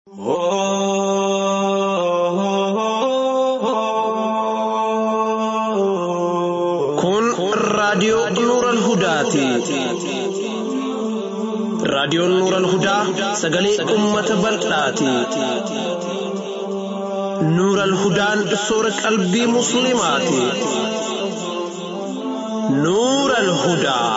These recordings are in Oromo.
Kun raadiyoo Nuural Hudaati. Raadiyoon Nuural Hudaa sagalee uummata bal'aati. Nuural Hudaan soora qalbii Musliimaati. Nuural Hudaa.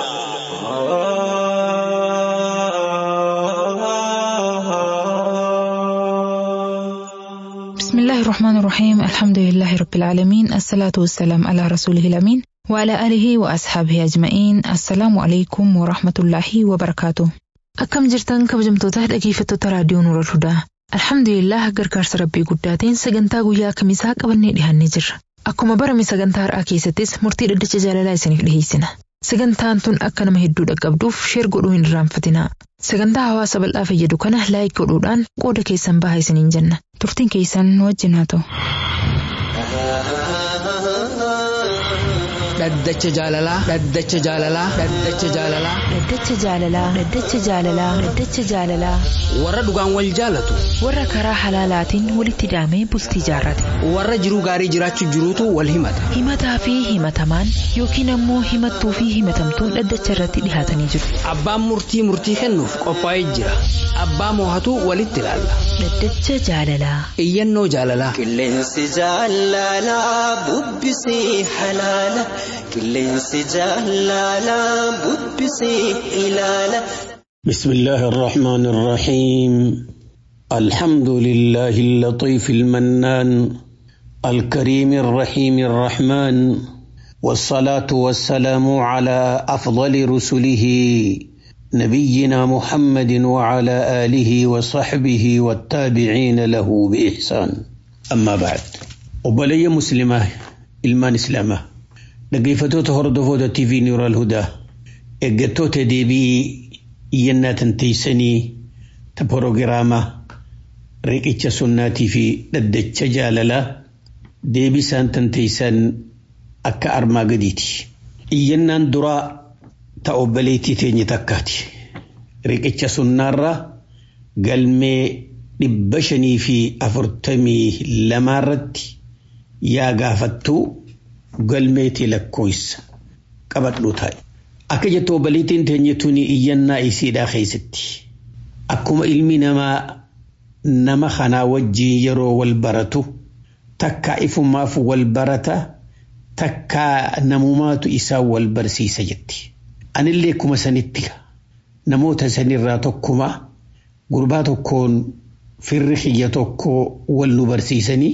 بسم الله الرحمن الرحيم الحمد لله رب العالمين الصلاة والسلام على رسوله الأمين وعلى آله وأصحابه أجمعين السلام عليكم ورحمة الله وبركاته أكم جرتان كبجمتوتا dhaggeeffattoota raadiyoo Nuura Hudaa Alhamdulillah gargaarsa rabbii guddaatiin sagantaa guyyaa kamisaa qabannee dhiyaannee jirra. Akkuma barame sagantaa har'aa keessattis murtii dhaddacha jaalalaa isiniif dhiyeessina. Sagantaan tun akka nama hedduu dhaqqabduuf sheer godhuu hin irraanfatinaa. Sagantaa hawaasa bal'aa fayyadu kana laayik godhuudhaan qooda keessan bahaa isiniin jenna. Turtiin keessan nu wajjin haa ta'u. Dhaddacha jaalalaa. Dhaddacha jaalalaa. Dhaddacha jaalalaa. Dhaddacha jaalalaa. Dhaddacha jaalalaa. Dhaddacha jaalalaa. Warra dhugaan wal jaalatu. Warra karaa halaalaatiin walitti hidhamee bultii jaarrate. Warra jiruu gaarii jiraachuu jiruutu wal himata. Himataa fi himatamaan yookiin ammoo himattuu fi himatamtuun dhaddacha irratti dhihaatanii jiru. Abbaan murtii murtii kennuuf qophaa'ee jira. Abbaa moohatu walitti ilaalla. Dhaddacha jaalalaa. Iyyannoo jaalalaa. Qilleensi jaalalaa bubbisii halaala. Qilleensi jaalalaa bubbisii ilaala. بسم الله الرحمن الرحيم الحمد لله اللطيف المنان الكريم الرحيم الرحمن والصلاة والسلام على أفضل رسله نبينا محمد وعلى آله وصحبه والتابعين له بإحسان أما بعد وبلي مسلمة إلمان إسلامة لقيفتوت هردفوت تي في نور الهدى إجتوت دي بي iyyannaa tanteeysanii ta porogiraama riqicha sunnaatii fi dhaddacha jaalalaa deebisaan tanteeysan akka armaa gadiiti. Iyyannaan duraa ta obboleettii teenye takkaati. Riqicha sunnaarraa galmee dhibba shanii fi afurtamii lamaarratti yaa gaafattuu galmeetii lakkoofsa qabadhu taa'e. Akka jettu obboleettiin teenye tuni iyyannaa isiidhaa keessatti. Akkuma ilmi namaa nama kanaa wajjin yeroo wal baratu takkaa ifumaaf wal barata takkaa namumaatu isaa wal barsiisa jetti. Anillee kuma sanitti namoota sanirraa tokkuma gurbaa tokkoon firri kiyya tokko wal nu barsiisanii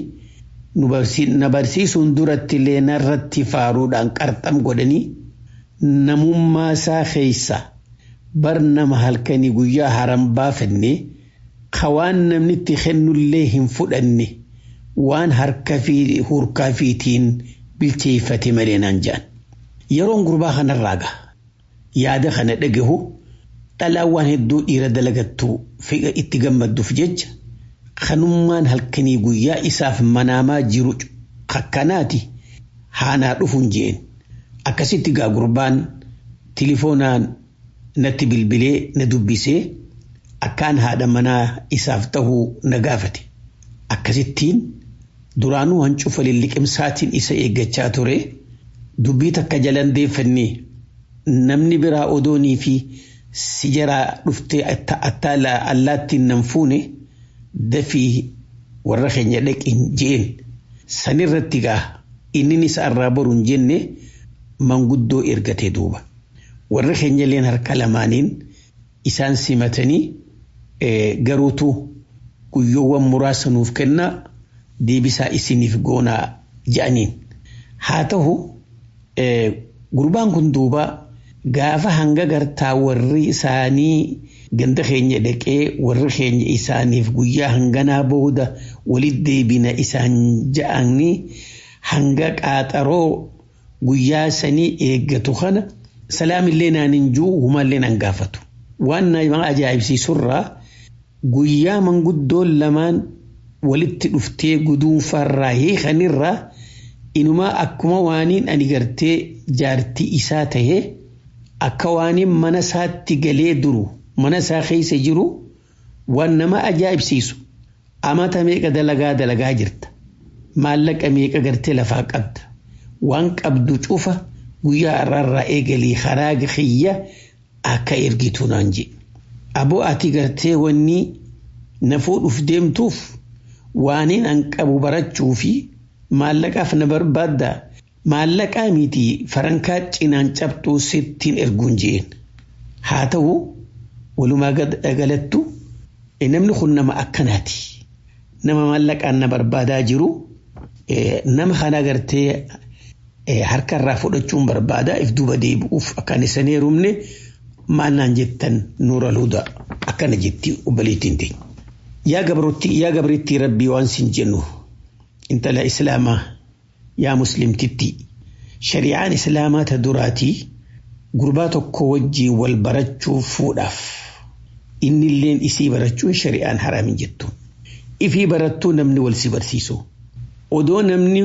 na barsiisuun duratti illee narratti faaruudhaan qarxam godhanii namummaa isaa keessa bar nama halkanii guyyaa haram baafanne waan namni itti kennullee hin fudhanne waan harka fi hurkaa fiitiin bilcheeffate malee naan jedhan. Yeroon gurbaa kanarraa gaha. Yaada kana dhagahu dhalaan waan hedduu dhiira dalagattu figa itti gammadduuf jecha kanummaan halkanii guyyaa isaaf manaamaa jiru kakkanaati haanaa dhufuun jeen. akkasitti gaa gurbaan tilifoonaan natti bilbilee na dubbisee akkaan haadha manaa isaaf ta'uu na gaafate. Akkasittiin duraanuu hancufa lilliqimsaatiin isa eeggachaa ture dubbii takka jalan deeffannee namni biraa odoonii fi si jaraa dhuftee attaala allaattiin nan fuune dafii warra keenya dhaqin jeen sanirratti gaa inni isa irraa boruun jenne. manguddoo ergatee duuba. Warri keenyalleen harka lamaaniin isaan simatanii garuutu guyyoowwan muraasa nuuf kenna deebisaa isiniif goonaa jedhaniin. Haa ta'u gurbaan kun duuba gaafa hanga gartaa warri isaanii ganda keenya dhaqee warri keenya isaaniif guyyaa hanganaa booda walitti deebina isaan ja'anii hanga qaaxaroo guyyaa sanii eeggatu kana salaamillee naan hin jiru humallee nan gaafatu. Waan nama ajaa'ibsiisurraa guyyaa manguddoon lamaan walitti dhuftee guduunfarraa hiikanirraa inumaa akkuma waaniin ani gartee jaartii isaa tahee akka waaniin mana isaatti galee duru mana isaa keessa jiru waan nama ajaa'ibsiisu amata meeqa dalagaa dalagaa jirta maallaqa meeqa gartee lafaa qabda waan qabdu cufa guyyaa irraarraa eegalii karaa kiyya akka ergitu naan jedhe aboo ati gartee wanni na fuudhuuf deemtuuf waaniin an qabu barachuu fi maallaqaaf na barbaadda maallaqaa miti farankaa cinaan cabxuu sittiin erguun jeen haa ta'u walumaa galattu namni kun nama akkanaati nama maallaqaan na barbaadaa jiru nama kana gartee harkarraa fudhachuun barbaada if duuba deebi'uuf akkaan isan heerumne maal naan jettan nuura luuda akkana jetti obboleettiin teenya. Yaa gabrotti yaa gabritti rabbii waan sin jennu intala islaamaa yaa muslimtitti shari'aan islaamaa ta duraatii gurbaa tokko wajjiin wal barachuu fuudhaaf innilleen isii barachuun shari'aan haraamin jettu. Ifii barattuu namni wal si barsiisu. Odoo namni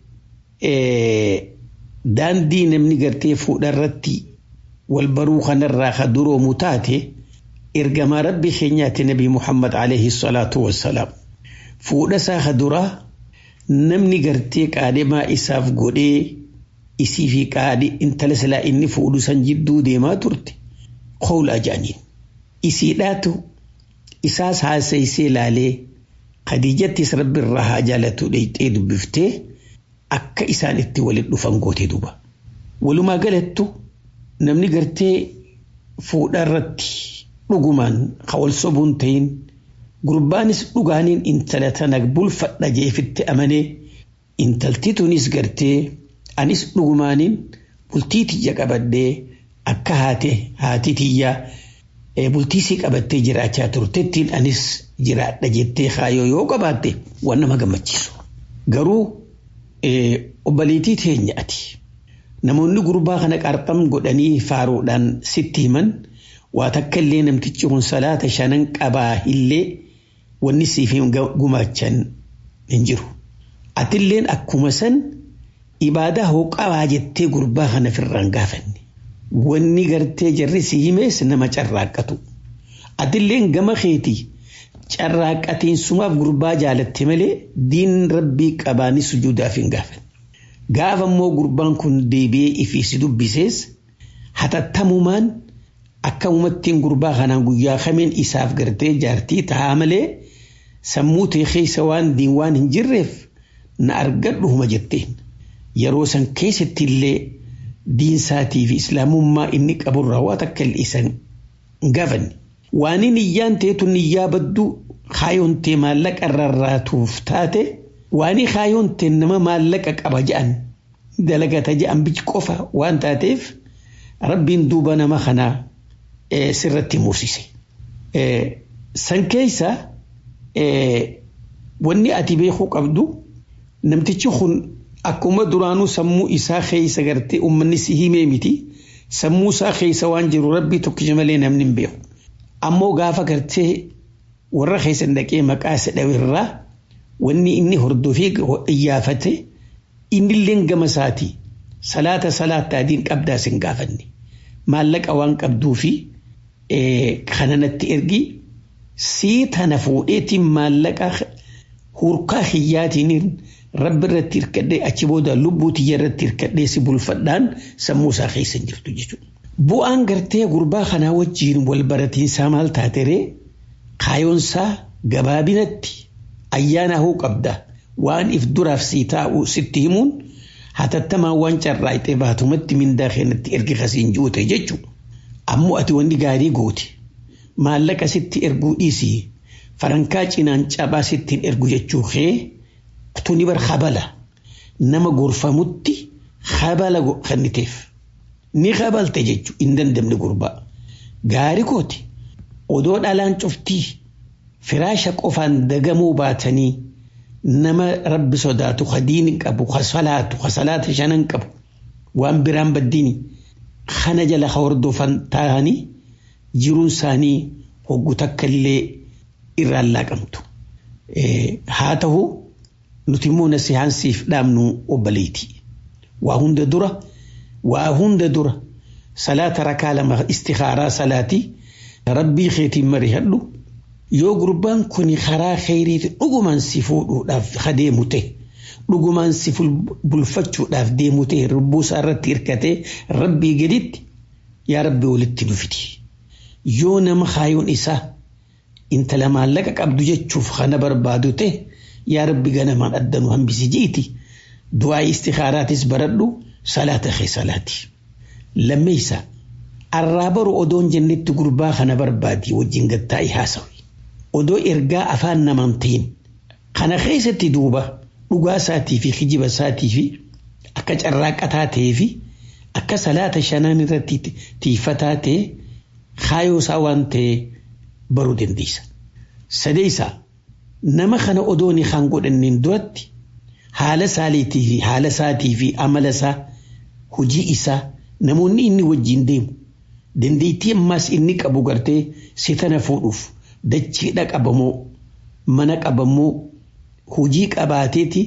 daandii namni gartee fuudharratti wal baruu kanarraa ka duroomu taate ergamaa rabbi keenyaatti nabi Muhammad alayhi salaatu wassalaam. Fuudha isaa ka duraa namni gartee qaadhimaa isaaf godhee isii fi qaadhi intala silaa inni fuudhu san jidduu deemaa turte qawla ajaaniin. Isiidhaatu isaas haasaysee laalee Khadiijattis rabbi irraa haa jaalatu dheeyxee dubbiftee akka isaan itti waliin dhufan goote duba. Walumaa galattu namni gartee fuudha irratti dhugumaan ka wal sobuun ta'in gurbaanis dhugaaniin intala tana bulfadha jeefitti amanee intalti tunis gartee anis dhugumaaniin bultii tiyya qabadhee akka haate haati tiyyaa bultiisii qabattee jiraachaa turtettiin anis jiraadha jettee kaayoo yoo qabaatte waan nama gammachiisu. Garuu obboleettii teenya ati namoonni gurbaa kana qarxam godhanii faaruudhaan sitti himan waa takka illee namtichi kun salaata shanan qabaa illee wanni siif gumaachan hin jiru. Atilleen akkuma san ibaadaa hoo qabaa jettee gurbaa kana firraan gaafanne. Wanni gartee jarri si himees nama carraaqqatu. Atilleen gama keetii carraaqqatiin sumaaf gurbaa jaalatte malee diin rabbii qabaani sujuudaaf hin gaafanne. Gaafa immoo gurbaan kun deebi'ee ifii si dubbisees hatattamumaan akka uummattiin gurbaa kanaan guyyaa kameen isaaf gartee jaartii taa'aa malee sammuu ta'e keessa waan diin waan hin jirreef na argadhuuma jetteen. Yeroo san keessatti illee diinsaatii fi islaamummaa inni qaburraa waa takka illee isan gaafanne. Waan niyyaan ta'etu niyyaa badduu kaayoon ta'e maallaqa rarraatuuf taate waan kaayoon ta'e nama maallaqa qaba je'an dalagata je'an bichi qofa waan taateef rabbiin duuba nama kanaa sirratti mursise. San keessa wanni ati beekuu qabdu namtichi kun akkuma duraanuu sammuu isaa keessa gartee uummanni si himee miti sammuu isaa keessa waan jiru rabbii tokkicha malee namni hin beeku. Ammoo gaafa gartee warra keessa dhaqee maqaa isa dhawirraa wanni inni hordofee iyyaafate innillee gama isaatii salaata salaata adiin qabdaa sin gaafanne maallaqa waan qabduu fi kananatti ergi sii tana fuudheetiin maallaqa hurkaa hiyyaatiin rabbi irratti hirkadhee achi booda lubbuu tiyya irratti hirkadhee si bulfadhaan sammuu isaa keessa hin jirtu jechuudha. Bu'aan gartee gurbaa kanaa wajjiin wal baratiinsaa maal taateree kaayoonsaa gabaabinatti ayyaana hoo qabda waan if duraaf sii taa'u sitti himuun hatattamaan waan carraa'itee baatumatti mindaa keenyatti ergi kasiin juute jechuudha. Ammoo ati wanni gaarii goote maallaqa sitti erguu dhiisii farankaa cinaan cabaa sittiin ergu jechuu kee tuni bar habala nama gorfamutti habala kenniteef. ni qabalte jechuun hin dandamne gurbaa. Gaari kooti odoo dhalaan cuftii firaasha qofaan dagamuu baatanii nama rabbi sodaatu hadiin qabu hasalaatu hasalaata shanan qabu waan biraan baddiini kana jala hordofan ta'anii jiruun isaanii hoggu takka illee irraan laaqamtu. Haa ta'u nuti immoo nasihaansiif dhaabnu obboleeti. Waa hunda dura. waa hunda dura salaata rakaa lama istikaaraa salaatii rabbii keetiin marihadhu yoo gurbaan kun karaa kheyriiti dhugumaan si fuudhuudhaaf ka deemu ta'e dhugumaan si bulfachuudhaaf deemu ta'e lubbuu isaa irratti hirkatee rabbii gaditti yaa rabbi walitti dhufiti yoo nama kaayuun isaa intala maallaqa qabdu jechuuf kana barbaadu ta'e yaa rabbi ganamaan addanu hambisi jiiti du'aa istikhaaraatis baradhu salaata kee salaati lammeeysa arraa baru odoon jennetti gurbaa kana barbaadi wajjin gattaa'e haasawi odoo ergaa afaan namaan ta'in kana keessatti duuba dhugaa isaatii fi kijiba isaatii fi akka carraaqataa ta'ee fi akka salaata shanaan irratti tiifataa ta'e kaayoo isaa waan ta'e baruu dandeessa. Sadeessa nama kana odoon kan godhannin duratti haala saaliitii fi haala isaatii fi amala isaa hojii isaa namoonni inni wajjin deemu dandeettii ammaas inni qabu gartee si tana fuudhuuf dachiidha qabamoo mana qabamoo hojii qabaateeti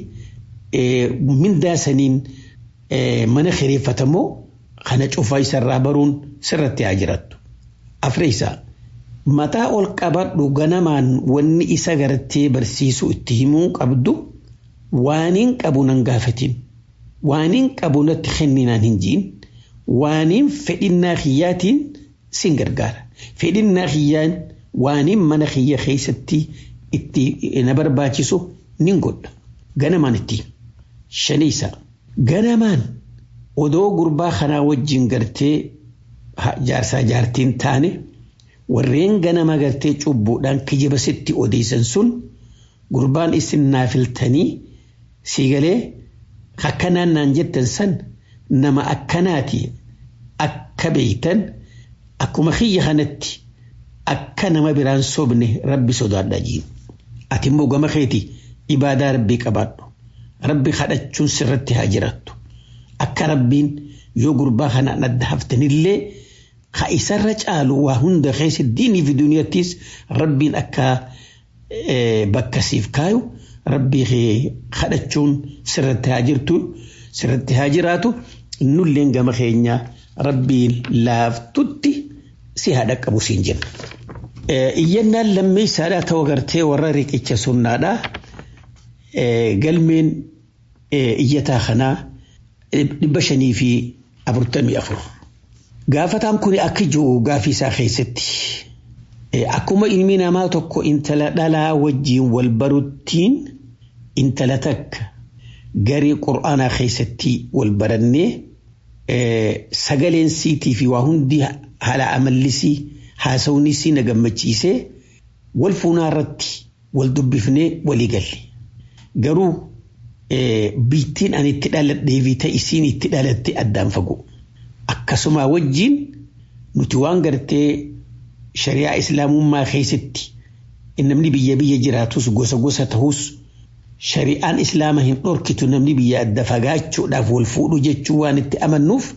mindaa saniin mana kireeffatamoo kana cufaa isarraa baruun sirratti haa jirattu. Afreessaa mataa ol qabadhu ganamaan wanni isa gartee barsiisu itti himuu qabdu waaniin qabu nan gaafatin waaniin qabu natti kenninaan hin jiin waaniin fedhinnaa kiyyaatiin sin gargaara fedhinnaa kiyyaan waaniin mana kiyya keessatti itti na barbaachisu nin godha ganamaan itti shaniisa ganamaan odoo gurbaa kanaa wajjin gartee jaarsaa jaartiin taane warreen ganama gartee cubbuudhaan kijiba sitti odeessan sun gurbaan isin naafiltanii siigalee akkanaan naan jettan san nama akkanaati akka beeytan akkuma kiyya kanatti akka nama biraan sobne rabbi sodaadha jiin ati immoo gama keeti ibaadaa rabbii qabaadhu rabbi kadhachuun sirratti haa jirattu akka rabbiin yoo gurbaa kanaan adda haftanillee ka isarra caalu waa hunda keessa diinii fi duniyattis rabbiin akka bakka siif kaayu rabbii kadhachuun sirratti haa jirtu sirratti haa jiraatu nulleen gama keenya rabbiin laaftutti si haa dhaqqabu siin jenna. Iyyannaan lammeessaadhaa ta'uu gartee warra riqicha sunnaadhaa galmeen iyyataa kanaa dhibba shanii fi afurtamii afur. Gaafataan kun akka jiru gaafii isaa keessatti akkuma ilmi namaa tokko intala dhalaa wajjiin wal baruttiin intala takka garee qur'aanaa keessatti wal barannee sagaleen siitii fi waa hundi haala amallisii haasawnisii na gammachiisee wal fuunaa irratti wal dubbifnee walii galle. Garuu biittiin ani itti dhaladhee fi ta'isiin itti dhalatte addaan fagoo. akkasuma wajjin nuti waan gartee shari'aa islaamummaa keessatti namni biyya biyya jiraatus gosa gosa ta'us shari'aan islaama hin dhorkitu namni biyya adda fagaachuudhaaf wal fuudhu jechuu waan itti amannuuf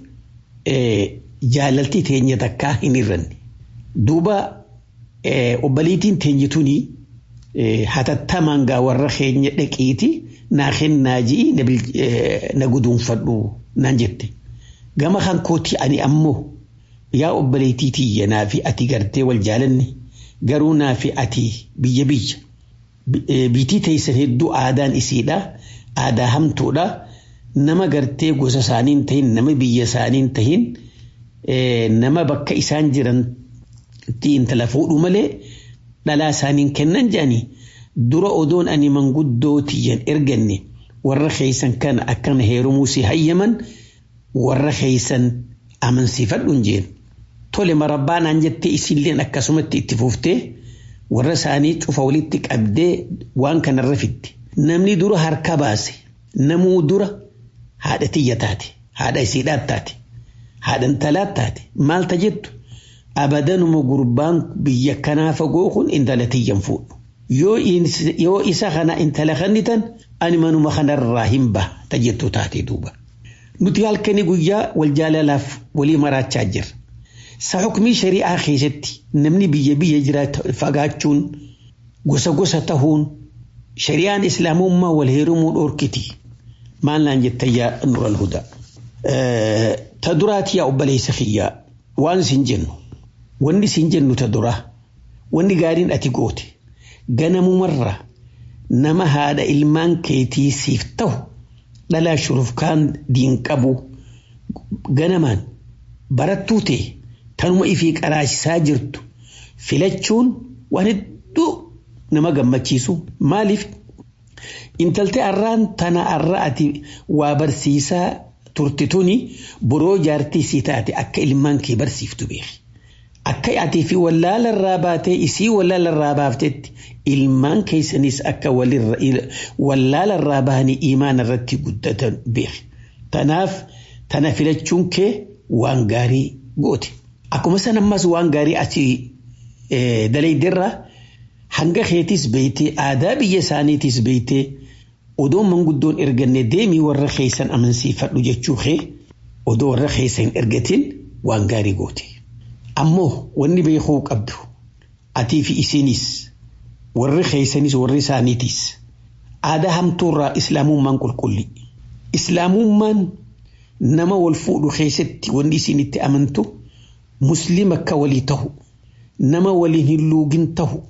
jaalaltii teenya takkaa hin irranne. Duuba obbaliitiin teenyituuni hatattamaan gaa warra keenya dhaqiiti naa kennaa ji'i na guduunfadhu naan jette. gama kan kooti ani ammoo yaa obboleettii tiyya naa fi ati gartee wal jaalanne garuu naa fi ati biyya biyya biitii teessan hedduu aadaan isiidha aadaa hamtuudha nama gartee gosa isaaniin tahin nama biyya isaaniin tahin nama bakka isaan jiran intala fuudhu malee dhalaa isaaniin kennan jedhanii dura odoon ani manguddoo tiyyan erganne warra keessan kana akkana heerumuu si hayyaman. warra keeysan amansiifadhu jeen tole marabbaanaan jettee isilleen akkasumatti itti fuuftee warra isaanii cufa walitti qabdee waan kanarra fidde namni dura harka baase namuu dura haadha tiyya taate haadha isiidhaat taate haadha intalaat taate maalta jettu abadanuma gurbaan biyya kanaa fagoo kun intala tiyyan fuudhu yoo isa kana intala kannitan ani manuma kanarraa hin baha ta jettu taate duuba. nuti halkanii guyyaa wal jaalalaaf walii maraachaa jirra. Sa hukumii shari'aa keessatti namni biyya biyya jiraatu fagaachuun gosa gosa tahuun shari'aan islaamummaa wal heerumuu dhoorkiti. Maal naan jettayyaa nural hudaa. Ta duraati yaa obboleessa kiyyaa waan isin jennu wanni isin jennu ta duraa wanni gaariin ati goote ganamumarra nama haadha ilmaan keetii siif ta'u dhalaa shurufkaan diin qabu ganamaan barattuu ta'e tanuma ifii qaraachisaa jirtu filachuun waan hedduu nama gammachiisu maaliif intaltee arraan tana arra ati waa barsiisaa turte tuni boroo jaartii sii taate akka ilmaan kee barsiiftu beeki. Akka atii fi wallaala irraa baatee isii wallaala irraa baaftetti ilmaan keessanis akka wallaala irraa bahanii imaan irratti guddatan beeki. Tanaaf tana filachuun kee waan gaarii goote. Akkuma san ammas waan gaarii asii dalaydirraa hanga keetis beeytee aadaa biyya isaaniitis beeytee odoo manguddoon erganne deemii warra keessan amansiifadhu jechuu kee odoo warra keessa hin ergatin waan gaarii goote. Ammoo wanni beekuu qabdu atii fi isinis warri keessanis warri isaaniitis aadaa hamtuurraa islaamummaan qulqulli. Islaamummaan nama wal fuudhu keessatti wanni isin itti amantu musliima akka walii tahu nama waliin hin luugin tahu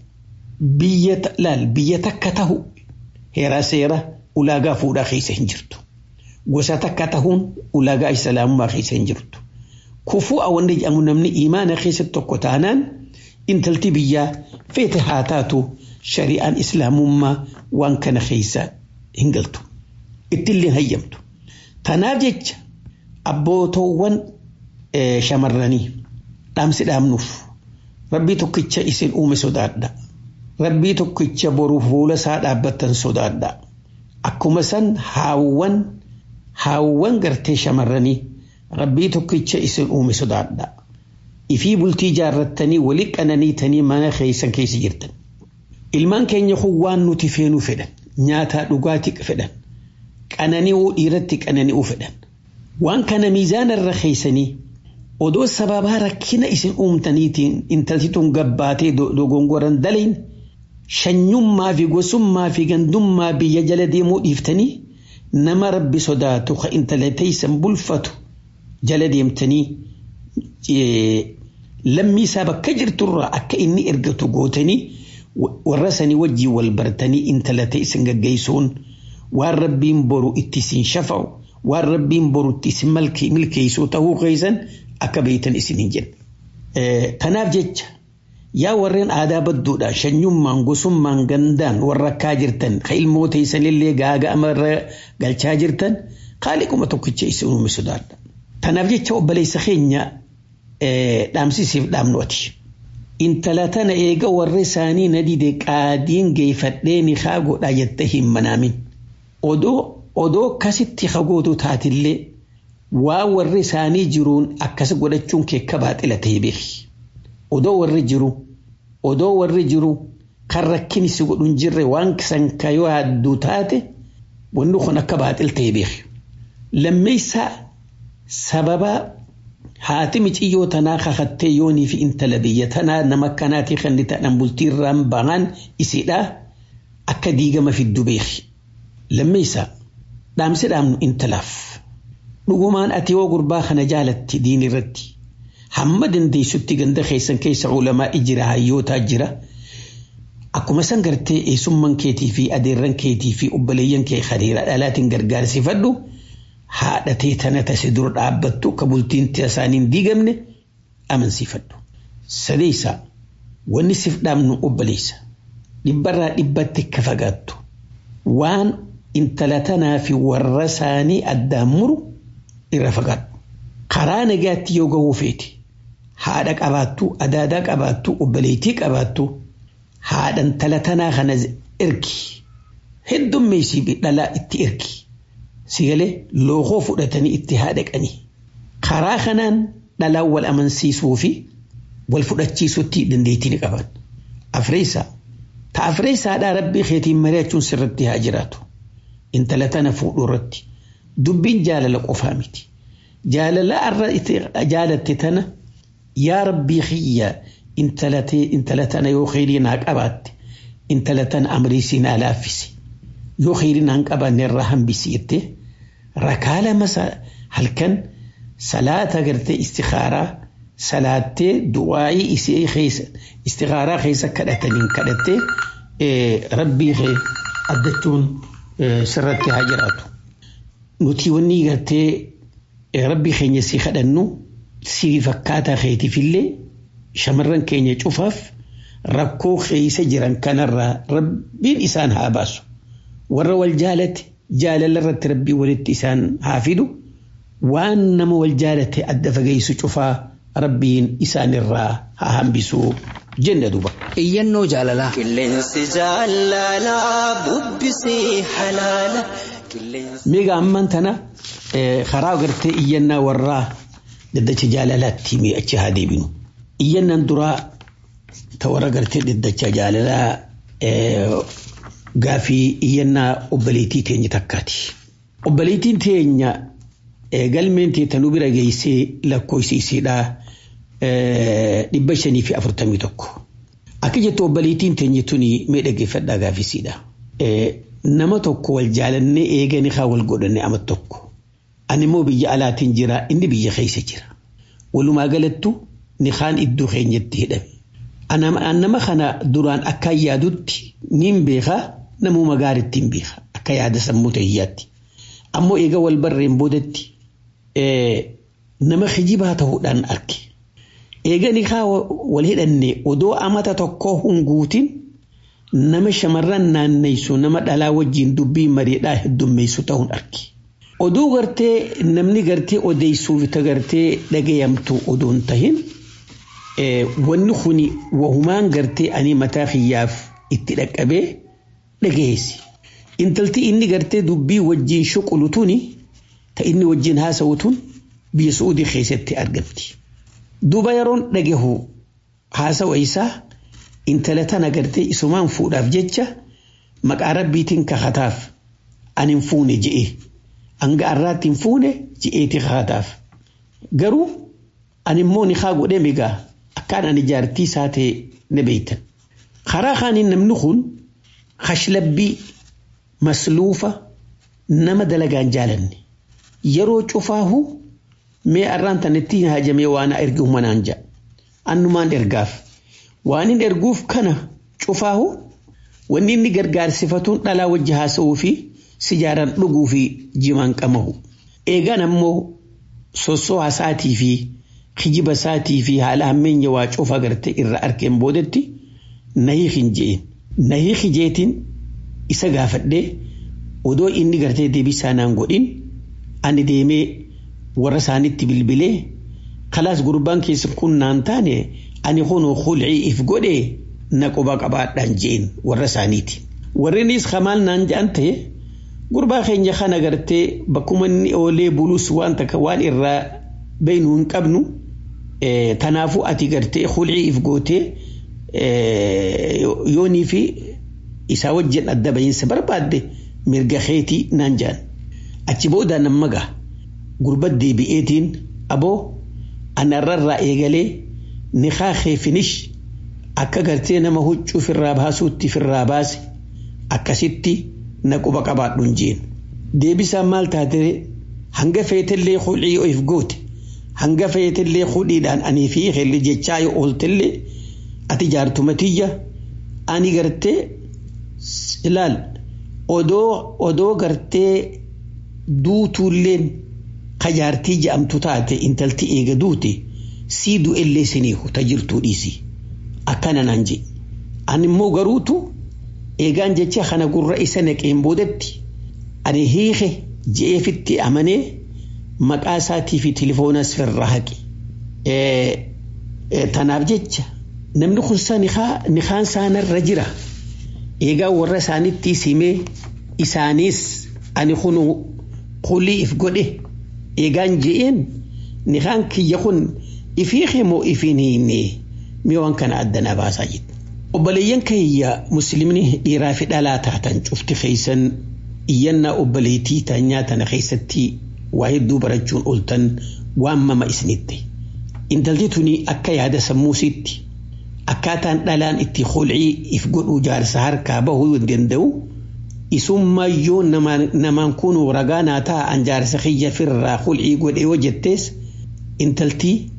biyya laal biyya takka tahu heeraa seera ulaagaa fuudhaa keessa hin jirtu. Gosa takka tahuun ulaagaa islaamummaa keessa hin jirtu. Kufuu wanni jedhamu namni imaana keessatti tokko taanaan intalti biyyaa feete haa taatu shari'aan islaamummaa waan kana keessa hin galtu. Ittillee hayyamtu. Tanaaf jecha abbootoowwan shamarranii dhaamsi dhaamnuuf rabbii tokkicha isin uume sodaadha. Rabbii tokkicha boru fuula isaa dhaabbattan sodaadha. Akkuma san haawwan haawwan gartee shamarranii rabbii tokkicha isin uume sodaadha. Ifii bultii jaarrattanii walii qananiitanii mana keessan keessa jirtan. Ilmaan keenya kun waan nuti feenuu fedhan nyaataa dhugaatii fedhan qanani'uu dhiiratti qanani'uu fedhan. Waan kana miizaana irra keessanii odoo sababaa rakkina isin uumtaniitiin intalti tun gabbaatee dogongoran dalayin shanyummaa fi gosummaa fi gandummaa biyya jala deemuu dhiiftanii nama rabbi sodaatu ka intala teeysan bulfatu jala deemtanii lammii isaa bakka jirturraa akka inni ergatu gootanii warra sanii wajjii wal bartanii intala teeysan gaggeessuun waan rabbiin boru itti isin shafa'u waan rabbiin boru itti isin milkeessuu ta'uu keessan akka beeytan isin hin jenne. Kanaaf jecha yaa warreen aadaa badduudhaan shanyummaan gosummaan gandaan warra akkaa jirtan ka ilmoota isanillee gaaga'ama irra galchaa jirtan qaaliquma tokkicha isin uume sodaadha. Kanaaf jecha obboleessa keenya dhaamsisiif dhaamnooti. Intala tana eega warri isaanii na dide qaadiin geeffadhee ni haa godhaa jettee hin manaamin. Odoo odoo akkasitti hagootu taatillee waan warri isaanii jiruun akkas godhachuun keekka baaxila ta'e beeki. Odoo warri jiru odoo warri jiru kan rakkin si godhun jirre waan san kayoo hadduu taate wanni kun akka baaxil ta'e beeki. Lammeessaa sababa haati miciyyoo tanaa kakattee yoonii fi intala biyya tanaa nama akkanaatii kan ni ta'an bultiirraan bahan isidha akka diigama fiddu beeki. Lammeessaa dhaamsi dhaamnu intalaaf. Dhugumaan ati yoo gurbaa kana jaalatti diin irratti hamma dandeessutti ganda keessan keessa ulamaa jira hayyootaa jira. Akkuma san gartee eessummaan keetii fi adeerran keetii fi obboleeyyan kee hariira dhalaatiin gargaarsifadhu haadhatee tana tase dura dhaabbattu ka bultiin isaaniin diigamne amansiifadhu. Sadeessaa wanni siif dhaamnu obboleessa dhibbarraa dhibbatti akka fagaattu waan intala tanaa fi warra isaanii addaan muru irra fagaadhu. Karaa nagaatti yoo gahuu feete haadha qabaattu, adaadaa qabaattu, obboleettii qabaattu haadha intala tanaa kana ergi. Heddummeessii dhalaa itti ergi. Sigalee lookoo fudhatanii itti haadhaqanii. Karaa kanaan dhalaan wal amansiisuu fi wal fudhachiisutti dandeettii ni qaban. Afreessaa. Ta afreessaadhaa rabbii keetiin mari'achuun sirratti haa jiraatu. Intala tana fuudhuu irratti. Dubbiin jaalala qofaa miti. Jaalala irra jaalatte tana yaa rabbii kiyya intala tana yoo kheyrii naa qabaatte intala tana amriisii naa laaffisi. Yoo kheyrii naan qabaanne irraa hambisi jettee rakaa lama halkan salaata gartee istikaaraa salaattee du'aa'ii isii keessa istigaaraa keessa kadhataniin kadhattee rabbii kee addachuun sirratti haa jiraatu. Nuti wanni gartee rabbii keenya si kadhannu si fakkaataa keetiifillee shamarran keenya cufaaf rakkoo keessa jiran kanarraa rabbiin isaan haa baasu. Warra wal jaalate jaalala irratti rabbii walitti isaan haa fidu. Waan nama wal jaalate adda fageessu cufaa rabbiin isaan irraa haa hambisu jenne duba. Iyyannoo jaalalaa. Qilleensi jaalalaa bubbisii halaala. Miga amman tana karaa gartee iyyannaa warraa daddacha jaalalaatti mi achi haa deebinu. Iyyannaan duraa ta warra gartee daddacha jaalalaa gaafii iyyannaa obboleettii teenya takkaati. Obboleettiin teenya galmeen teetanuu bira geessee lakkoofsiisiidhaa dhibba shanii fi afurtamii tokko. Akka jettu obboleettiin teenya tuni mee dhaggeeffadhaa gaafisiidha. Nama tokko wal jaalannee eeganii haa wal godhanne ama tokko. Ani immoo biyya alaatiin jira inni biyya keessa jira. Walumaa galattu ni kaan iddoo keenyatti hidhame. Nama kana duraan akka yaadutti niin beekaa namuma gaariitti hin beeka akka yaada sammuu ta'iyyaatti. Ammoo eega wal barreen boodatti nama kijibaa ta'uudhaan arge. Eegani haa wal hidhanne odoo amata tokkoo hunguutin nama shamarran naanneysu nama dhalaa wajjin dubbii mariidhaa heddummeessu ta'uun arge. Oduu gartee namni gartee odeessuuf ta gartee dhagayamtu odoon tahin wanni kuni wahumaan gartee ani mataa kiyyaaf itti dhaqqabee dhagayeessi. Intalti inni gartee dubbii wajjin shuqulu tuni ta inni wajjin haasa'u tun biyya Suudii keessatti argamti. Duuba yeroon dhagahu haasawa isaa intala tana gartee isumaan fuudhaaf jecha maqaa rabbiitiin kakataaf ani hin fuune je'e. Hanga har'aatti hin fuune je'eeti kakataaf. Garuu ani immoo ni haa godhee migaa akkaan ani jaartii isaa ta'e ni beektan. Karaa kaaniin namni kun hashlabbii masluufa nama dalagaan jaalanne. Yeroo cufaahu mee arraan tanatti hajamee waan ergi manaan ja'a. Annumaan ergaaf. Waan hin erguuf kana cufaahu wanni inni gargaarsifatuun dhalaa wajji haasa'uu fi sijaaraan dhuguu fi jimaan qamahu. Eegaan ammoo sossoo haasaatii fi kijiba isaatii fi haala hammeenya waa cufa gartee irra arkeen boodetti nahii hin je'in. Nahii hijeetiin isa gaafadhee odoo inni gartee deebisaa naan godhin ani deemee warra isaanitti bilbilee kalaas gurbaan keessa kun naan taane ani kunoo hulcii if godhee na quba qabaadhaan je'in warra isaaniiti. Warreenis kamaal naan je'an ta'e gurbaa keenya kana gartee bakkuma inni oolee bulus waan takka waan irraa beeynu hin qabnu tanaafuu ati gartee hulcii if gootee yoonii fi isaa wajjin adda bahiinsa barbaadde mirga keetii naan je'an. Achi booda namma gaa gurbat deebi'eetiin aboo anarrarraa eegalee niqaa keefinish akka gartee nama huccuu firraa baasuutti firraa baase akkasitti na quba qabaadhuun jeen. Deebisaan maal taate hanga feetellee hudhii of goote hanga feetellee hudhiidhaan anii fi helli jechaa yoo ooltellee ati jaartumatiyya ani gartee ilaal odoo odoo gartee duutuulleen kajaartii je'amtu taate intalti eega duute sii du'ellee siniihu ta jirtuu dhiisi akkana naan je ani immoo garuutu eegaan jecha kana gurra isa naqeen boodatti ani hiike je'eefitti amanee maqaa isaatii fi tilifoonas firraa haqe tanaaf jecha namni kun nikaan isaanirra jira eegaa warra isaanitti simee isaaniis ani kun qulii if godhe eegaan je'een nikaan kiyya kun ifii moo ifiin hiinne mee waan kana addanaa baasaa jirti. Obboleeyyan kiyya muslimni dhiiraa fi dhalaa taatan cufti keeysan iyyannaa obboleetii taanyaa tana keessatti waa hedduu barachuun ooltan waan mama isinitti. Intalti tuni akka yaada sammuusiitti akkaataan dhalaan itti hulcii if godhuu jaarsa harkaa bahuu hin danda'u isummayyoo namaan kun ragaa naa ta'a an jaarsa kiyya firraa hulcii godhe yoo jettees intaltii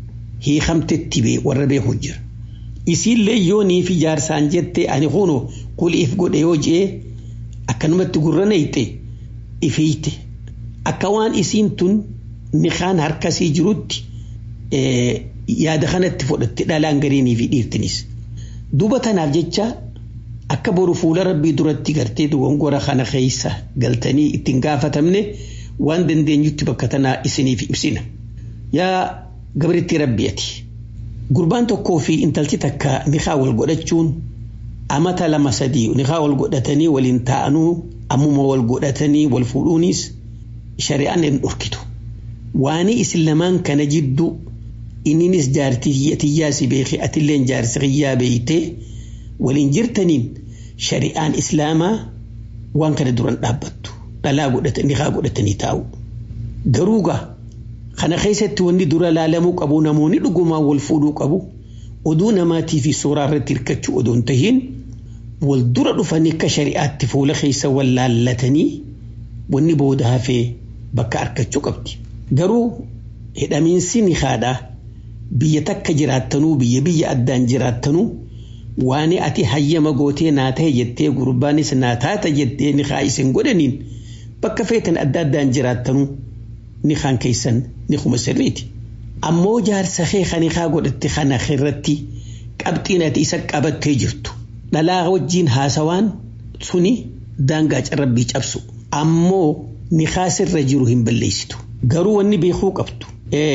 hiikamtetti bee warra beeku jira. Isiillee yoo nii fi jaarsaan jette ani kunu kuliif godhe yoo jee akkanumatti gurra nayte ifeeyte akka waan isiin tun nikaan harkasii jirutti yaada kanatti fudhatte dhalaan gariinii fi dhiirtinis. Duuba tanaaf jecha akka boru fuula rabbii duratti gartee dogongora kana keessa galtanii ittiin gaafatamne waan dandeenyutti bakka tanaa isiniif ibsina. Yaa gabritti rabbiati. Gurbaan tokkoo fi intalchi takka nikaa wal godhachuun amata lama sadii nikaa wal godhatanii waliin taa'anuu ammuma wal godhatanii wal fuudhuunis shari'aan hin dhorkitu. Waanii isin lamaan kana jidduu inninis jaartii tiyyaa si beekee atilleen jaarsi xiyyaa beeytee waliin jirtaniin shari'aan islaamaa waan kana duran dhaabbattu dhalaa godhatanii haa godhatanii taa'u. Garuu gaa kana keessatti wanni dura laalamuu qabu namoonni dhugumaan wal fuudhuu qabu oduu namaatii fi suuraa irratti hirkachuu odoo hin tahiin wal dura dhufanii akka shari'aatti fuula keessa wal laallatanii wanni booda hafee bakka argachuu qabdi. Garuu hidhamiinsi ni haadhaa biyya takka jiraattanuu biyya biyya addaan jiraattanuu waan ati hayyama gootee naa ta'e jettee gurbaanis naa taata jettee ni haa isin godhaniin bakka feetan adda addaan jiraattanuu ni haan keessan ni kuma sirriiti. Ammoo jaarsa kee kan haa godhatte kana irratti qabxiin ati isa qabattee jirtu. Dhalaa wajjiin haasawaan suni daangaa carrabbii cabsu. Ammoo ni sirra jiru hin balleessitu. Garuu wanni beekuu qabdu.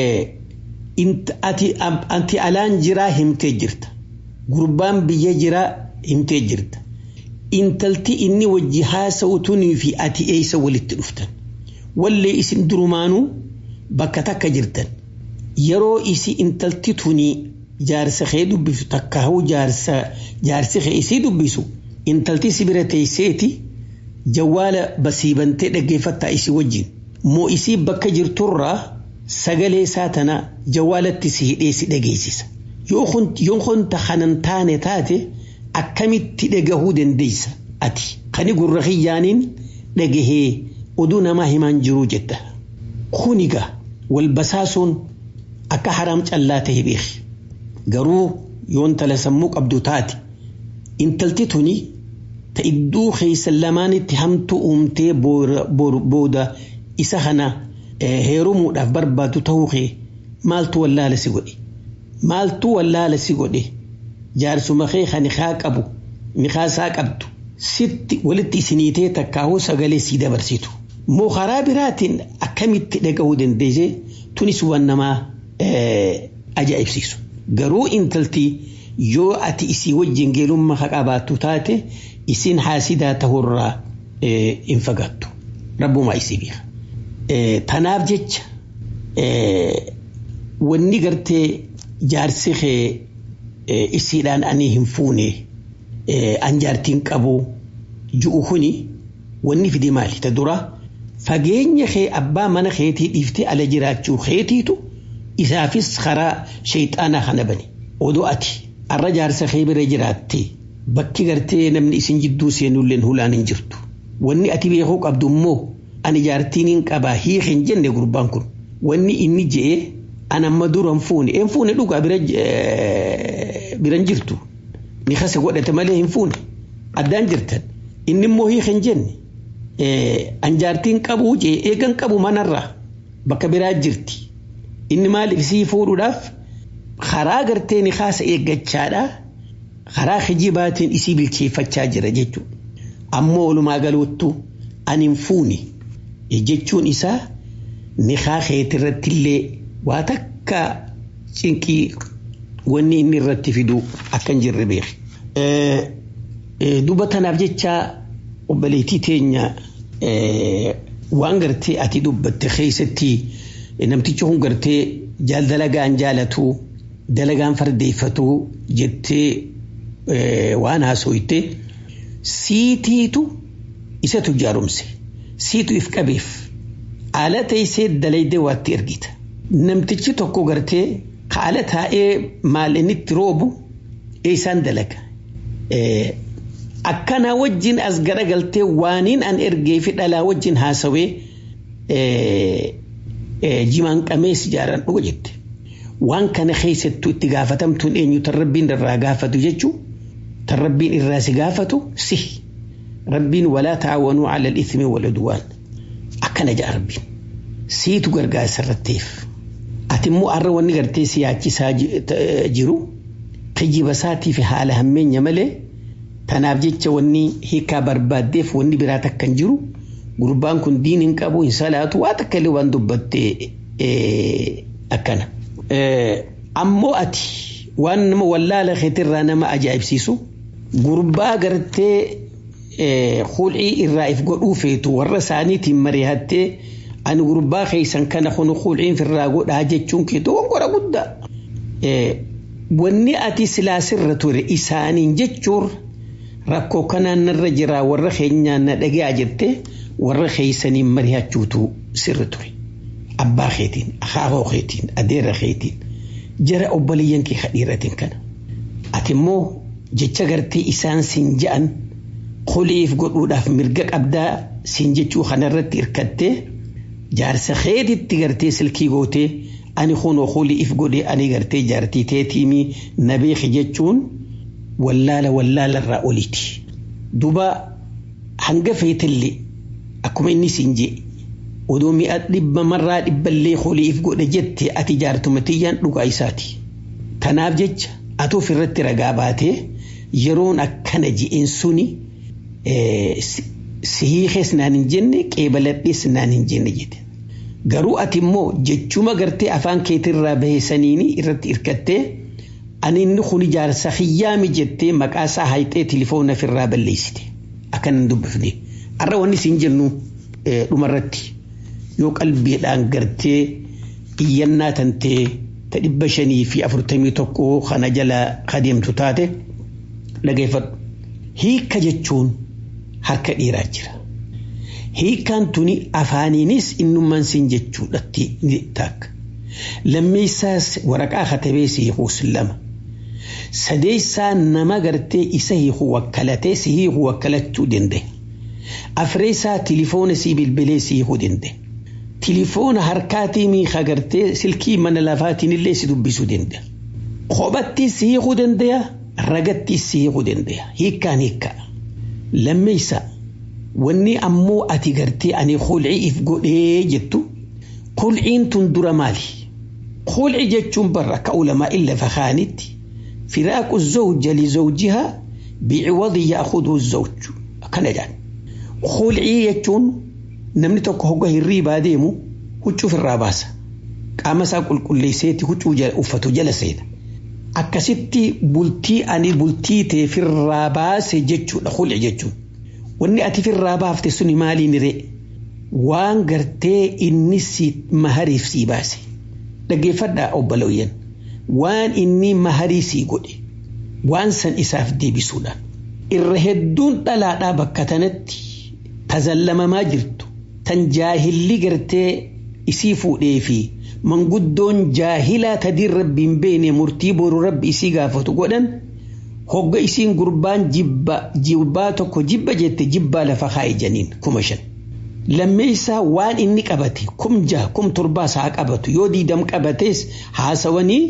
Ati alaan jiraa himtee jirta. Gurbaan biyya jiraa himtee jirta. Intalti inni wajji haasa'u tunii fi ati eessa walitti dhuftan. Wallee isin durumaanuu bakka takka jirtan. Yeroo isi intalti tunii jaarsa kee dubbisu takka hau jaarsa jaarsi kee isii dubbisu intalti si bira teesseeti jawwaala basiibantee dhaggeeffattaa isii wajjin. Moo isii bakka jirturraa sagalee isaa tana jawwaalatti si hidhee si dhageessisa. Yoo kunta kanan taane taate akkamitti dhagahuu dandeessa ati kani gurra kiyyaaniin dhagahee oduu namaa himaan jiruu jetta. Kuniga wal basaasuun akka haraam callaa ta'e beeki. Garuu yoon tala sammuu qabdu taate intalti tuni ta idduu keessa lamaanitti hamtuu uumtee booda isa kana heerumuudhaaf barbaadu ta'uu kee maaltu wallaala si godhe maaltu wallaala si godhe jaarsuma kee kan haa qabu nikaasaa qabdu sitti walitti isiniitee takkaahuu sagalee sii dabarsitu moo karaa biraatiin akkamitti dhaga'uu dandeesse tunis waan namaa ajaa'ibsiisu garuu intalti yoo ati isii wajjin geelummaa haa qabaattu taate isin haasidaa ta'urraa hin fagaattu rabbumaa isii beeka. Tanaaf jecha wanni gartee jaarsi kee isiidhaan ani hin fuune an jaartiin qabu ju'u kuni wanni fide maali ta dura fageenya kee abbaa mana keetii dhiiftee ala jiraachuu keetiitu isaafis karaa shayxaanaa kana bane odoo ati arra jaarsa kee bira jiraatte bakki gartee namni isin jidduu seenulleen hulaan hin jirtu wanni ati beekuu qabdu immoo ani jaartiin hin qabaa hiik hin jenne gurbaan kun wanni inni je'e an amma duran fuune een fuune dhugaa biran jirtu ni kasa godhate malee hin fuune addaan jirtan inni immoo hiik hin jenne an jaartiin qabuu jee eegan qabu manarraa bakka biraa jirti inni maaliif sii fuudhuudhaaf karaa gartee ni kaasa eeggachaadha karaa kijibaatiin isii bilcheeffachaa jira jechuudha ammoo walumaa galuuttu ani hin fuune jechuun isaa nikaa keetirratti illee waa takka cinqii wanni inni irratti fidu akka hin jirre beeki. Duba tanaaf jecha obboleettii teenya waan gartee ati dubbatte keessatti namtichi kun gartee jaal dalagaan jaalatu dalagaan fardeeffatu jettee waan haasoyte siitiitu isatu jaarumse. siitu if qabeef haala teessee dalaydee waatti ergita. Namtichi tokko gartee haala taa'ee maal inni itti roobu eessaan dalaga. Akkana wajjin as garagaltee waaniin an ergee fi dhalaa wajjin haasawee jimaan qamees jaaran dhuga jette. waan kana keessattuu itti gaafatamtuun eenyu tan rabbiin irraa gaafatu jechuu tan rabbiin irraa si gaafatu si rabbiin walaa ta'awanuu ala al-ithmi wal udwaan akkana ja'a rabbiin siitu gargaarsa irratteef ati immoo har'a wanni gartee si yaachisaa jiru kijiba isaatii fi haala hammeenya malee tanaaf jecha wanni hiikaa barbaaddeef wanni biraa takka hin jiru gurbaan kun diin hin qabu hin salaatu waa takka illee waan dubbatte akkana. Ammoo ati waan nama wallaala keetirraa nama ajaa'ibsiisu gurbaa gartee hul'ii irraa if godhuu feetu warra isaaniitiin mari'attee ani gurbaa keessan kana kun hul'iin firraa godhaa jechuun keetu gongora guddaa. Wanni ati silaasirra ture isaaniin jechuun rakkoo kanaan narra jiraa warra keenyaan na dhaga'aa jirte warra keessaniin mari'achuutu sirri ture. Abbaa keetiin, akaakoo keetiin, adeera keetiin, jara obboleeyyan kee kadhiiratiin kana. Ati immoo jecha gartee isaan siin ja'an qoliif godhuudhaaf mirga qabdaa siin jechuu kanarratti hirkattee jaarsa keetitti gartee silkii gootee ani kunoo qoliif godhee ani gartee jaartii teetiimii na beeki jechuun wallaala wallaala irraa oliiti. Duba hanga feetillee akkuma inni siin jee odoo mi'a dhibba marraa dhibballee qoliif godhe jette ati jaartuma tiyyaan dhugaa isaati. Kanaaf jecha ati ofirratti ragaa baatee yeroon akkana ji'een suni sihiikees naan hin jenne qeebaladhees naan hin jenne jedhe. Garuu ati immoo jechuma gartee afaan keetirraa baheessaniini irratti hirkattee ani inni kun jaarsa hiyyaami jettee maqaa isaa hayxee tilifoona ofirraa balleessite. Akkan hin dubbifne. Har'a wanni siin jennu dhumarratti yoo qalbiidhaan gartee iyyannaa tantee ta dhibba shanii fi afurtamii tokko kana jala kadeemtu taate dhageeffadhu. Hiika jechuun harka dhiiraa jira. Hiikaan tuni afaaniinis innummaan siin jechuudhatti ni taakka. Lammeessaas waraqaa katabee si hiikuus lama. Sadeessaa nama gartee isa hiiku wakkalatee si hiiku wakkalachuu danda'e. Afreessaa tilifoona si bilbilee si hiikuu danda'e. Tilifoona harkaatii miikaa gartee silkii mana lafaatiin illee si dubbisuu danda'a. Kophattis si hiikuu danda'a. Ragattis si hiikuu danda'a. Hiikkaan hiikkaa. Lammeessaa wanni ammoo ati gartee ani hulcii if godhee jettu hulciin tun dura maali? Hulci jechuun barra akka ulamaa illa fakaanitti firaaqu zawja li zawjihaa biciwadi yaakhudhu zawju akkana jedhan. Hulcii jechuun namni tokko hogga hirriibaa deemu huccuu irraa baasa. Qaama isaa qulqulleesseeti huccuu uffatu jala seena. Akkasitti bultii ani bultii ta'e firraa baase jechuudha hulci jechuun. Wanni ati firraa baafte suni maaliin ree? Waan gartee inni si mahariif sii baase. Dhaggeeffadhaa obbolooyyan. Waan inni maharii sii godhe. Waan san isaaf deebisuudhaan. Irra hedduun dhalaadhaa bakka tanatti tazallamamaa jirtu. Tan jaahilli gartee isii fuudhee fi manguddoon jaahilaa tadiin rabbiin beene murtii boru rabbi isii gaafatu godhan. hogga isiin gurbaan jibba jibbaa tokko jibba jette jibbaa lafa kaa'e janiin kuma shan. Lammeessaa waan inni qabate kum jaha kum torbaas haa qabatu yoo diidam qabates haasawanii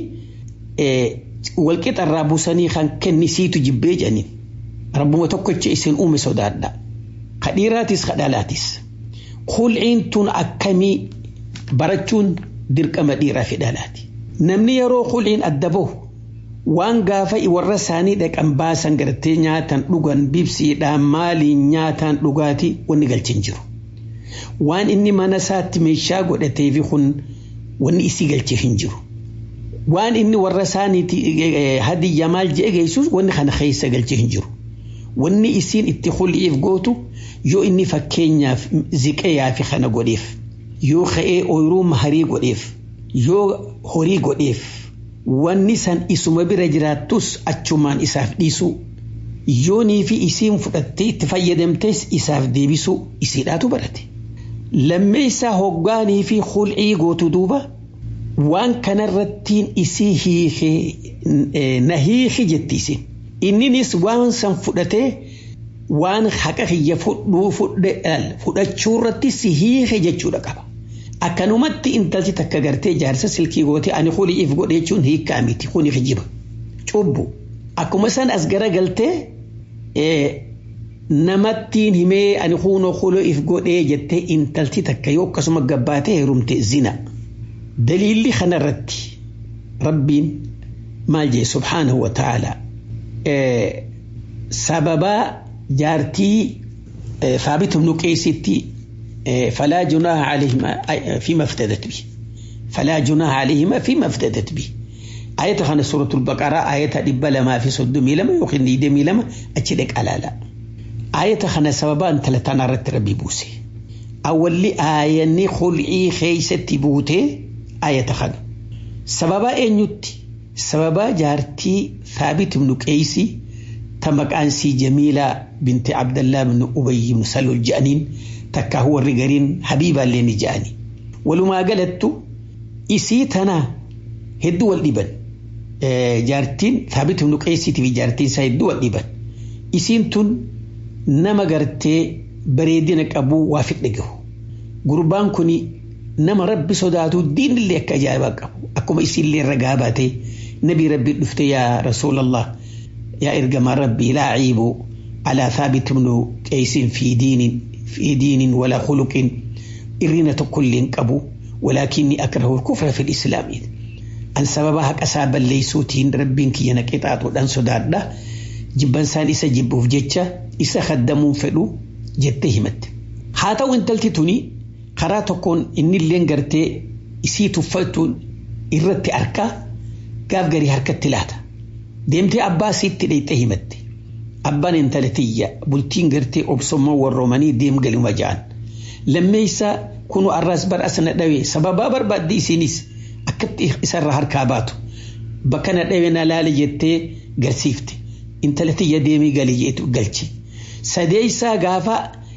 walqixarraa buusanii kan kennisiitu jibbee janiin. Rabbuma tokkocha isin uume sodaadha. Kadhiiraatis kadhalaatis. Hulciin tun akkamii barachuun dirqama dhiiraa fi dhalaati. Namni yeroo hulciin adda bahu waan gaafa warra isaanii dhaqan baasan gartee nyaatan dhugan bibsiidhaan maaliin nyaataan dhugaatii wanni galchin jiru. Waan inni mana isaatti meeshaa godhatee fi kun wanni isii galchee hin jiru. Waan inni warra isaaniiti hadiyya maal jee geessus wanni kana keessa galchee hin jiru. Wanni isiin itti hul'iif gootu yoo inni fakkeenyaaf ziqayaa fi kana godheef yoo ka'ee ooyiruu maharii godheef yoo horii godheef wanni san isuma bira jiraattus achumaan isaaf dhiisuu yoonii fi isiin fudhattee itti fayyadamtes isaaf deebisuu isiidhaatu barate. Lammeessaa hoggaanii fi hul'ii gootu duuba waan kanarrattiin isii hiikee na hiiki jetti isin. Inninis waan san fudhatee waan haqa kiyya fudhuu fudhachuu irratti si hiike jechuudha qaba. akkanumatti intalti takka gartee jaarsa silkii goote ani huliif godhe jechuun hiikkaa miti kuni kijiba cubbu akkuma san as garagaltee namattiin himee ani huunoo huliif godhee jettee intalti takka yoo akkasuma gabbaatee heerumte zina daliilli kanarratti rabbiin maal jee subhaanahu wa ta'ala sababaa jaartii ثابت بن قيس فلا جناح عليهما فيما افتدت به فلا جناح عليهما فيما افتدت به آية خانة سورة البقرة آية دبلا ما في صدمي لما يخني دمي لما أتشدك على لا آية خانة سببا أنت لتنارت ربي بوسي أول لي آية نخلعي خيسة بوتي آية خانة سببا إن يتي سببا جارتي ثابت بن قيسي تمكانسي جميلة بنت عبد الله بن أبي بن سلول جانين تكا هو الرجالين حبيبا لين جاني ولما قالت إسيتنا هدو الإبن آه جارتين ثابت بن قيسي في جارتين سيدو الإبن إسينتون نما قرتي بريدينك أبو وافق لقه قربان كوني نما ربي صداتو دين اللي أكجابك أبو أكما إسي اللي رقاباتي نبي ربي دفتي يا رسول الله يا إرجم ربي لا عيب على ثابت بن قيس في دين في دين ولا خلق إرينة كل قبو ولكني أكره الكفر في الإسلام أن سببها كسابا ليسوتين ربين كي ينكتات ودن سداد جبان سان إسا جبوف جتشا إسا خدمون فلو جتهمت حتى وان تلتتوني قراتكون إن اللي انقرتي إسي تفتون إرتي أركا قاف قري هركة تلاتة deemtee abbaa siitti dheeyxee himatte abbaan intala tiyya bultiin gartee obsommaa warroomanii deem galuma ja'an lammeeysaa kunu arraas bar asna dhawe sababaa barbaaddi isiinis akkatti isarraa harkaa baatu bakka na dhawe na laale jettee garsiifte intala tiyya deemii galii jeetu galchi sadeeysaa gaafa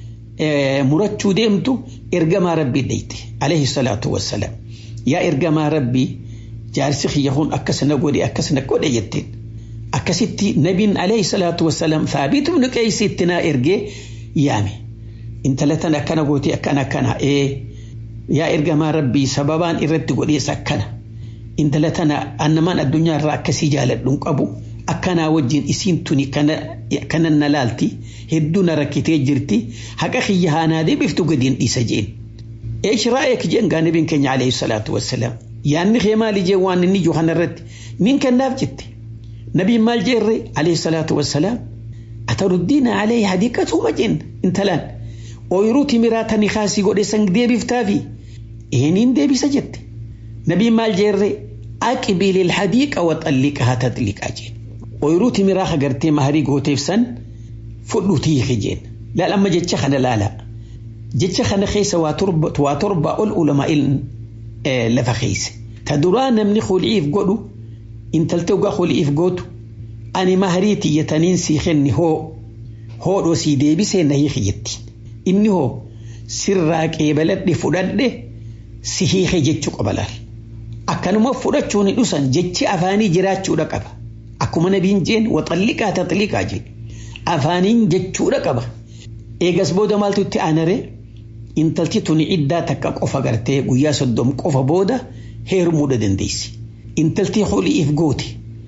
murachuu deemtu ergamaa rabbii dheyte alayhi salaatu wassalaam yaa ergamaa rabbii jaarsi kiyya kun akkasana godhe akkasana godhe jetteen akkasitti nabiin alayhi salaatu wassalaam thaabit ibnu qeeysi itti naa ergee yaame intala tan akkana goote akkana akkana ee yaa ergamaa rabbii sababaan irratti godhees akkana intala tana annamaan addunyaa irraa akkasii jaaladhuun qabu akkanaa wajjin isiin tuni kana na laalti hedduu na rakkitee jirti haqa kiyya haanaa deebiftu gadiin dhiisa jeen eesh raa'eek jeen gaa nabiin keenya alayhi salaatu wassalaam yaanni kee maali jee waan inni jiru kanarratti nin kennaaf jette نبي مال جيري عليه الصلاة والسلام أتردين عليه حديقته مجن انتلان ويروتي مراتا نخاسي قد سنگ دي بفتافي إهنين دي بسجد نبي مال جيري أكبي للحديقة وطلقها تطلق أجين ويروتي مراخا قرتي مهري قوتيف سن فلو تيخي جين لا لما جتش خنا لا لا جتش خنا خيسة واتربة واتربة العلماء اه لفخيس تدران من خلعيف قدو intaltee ugaa holiif gootu ani maharii tiyyataniin sii kenni hoo hoodhoo sii deebisee na hiiki jetti inni hoo sirraa qeebaladhe fudhadhe si hiike jechuu qaba laal akkanuma fudhachuun hin dhusan jechi afaanii jiraachuudha qaba akkuma nabiin jeen waxalliqaa taxliqaa jeen afaaniin jechuudha qaba eegas booda maaltu itti aanare intalti tuni iddaa takka qofa gartee guyyaa soddom qofa booda heerumuudha dandeessi. intaltii hul'iif goote